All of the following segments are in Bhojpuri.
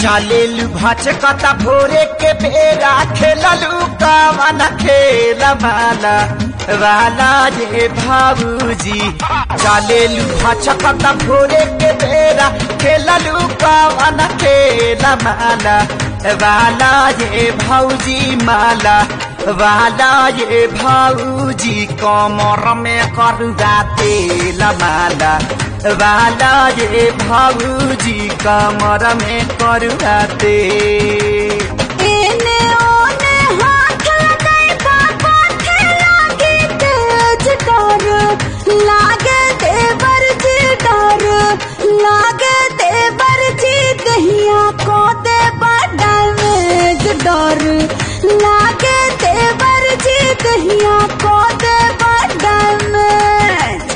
चालेलु भचकता भोरे के बेरा खेललू कवन खेल माला वाला ये भाऊजी चालेलु भचकता भोरे के बेरा खेललू कवन खेल माला वाला ये भाऊजी माला वाला ये भाऊजी कमर में करुआ तेल माला वाला ये भाऊजी कमर में करुआ तेल एने ओने हाथ लगाई बाबा लागे तेज डर लागे देवर जी डर लागे देवर जी दहिया को दे डैमेज डर लागे देवर जी दहिया को दे डैमेज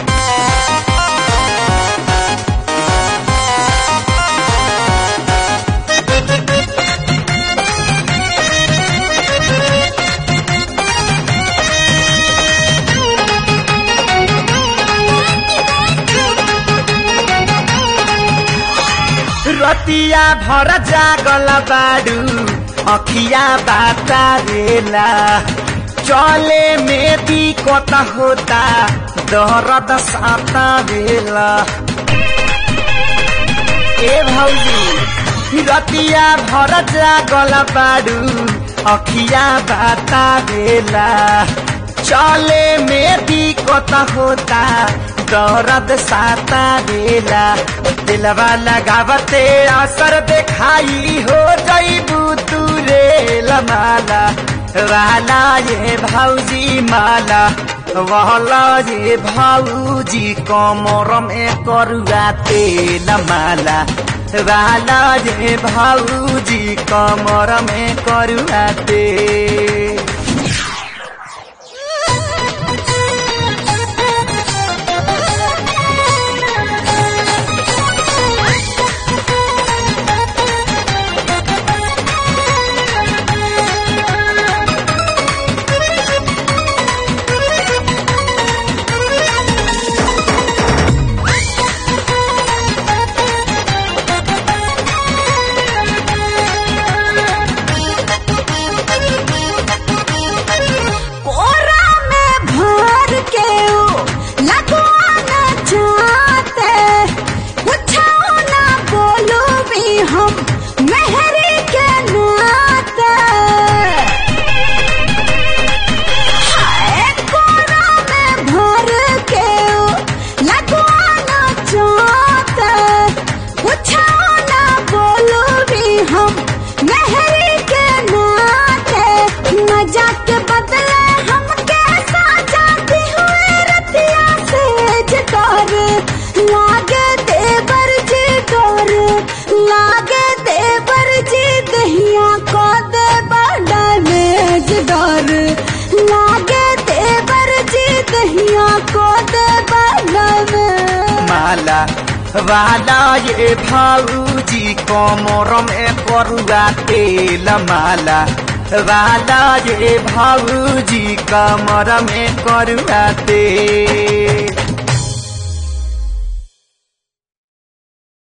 रतिया भर जागल बाडू अखिया बाता रेला चले में दिक्कत होता दर्द साता बेला ए भौजी रतिया भर जागल बाडू अखिया बाता बेला चले में दिक्कत होता दर्द साता बेला दिलवा लगावते असर देखाई हो जईबू तू रे लमाला वाला ये भौजी माला वहला ये भौजी कमर में करुआ तेल माला वाला ये भौजी कमर में करुआ तेल कोरा में भर के ओ लगवाना चाहते पूछो ना बोलो भी हम मेहरी के नाते हाय कोरा में भर के ओ लगवाना चाहते पूछो ना बोलो भी हम मेहरी के नाते न जाके बदले हम कैसा जाती हुए रतिया से डर लागे देवर जी डर लागे देवर जी दहिया को दे डैमेज डर लागे देवर जी दहिया को दे डैमेज माला वाला ये भाऊजी कमर में करुआ तेल माला वाला ये भाऊजी कमर में करुआ तेल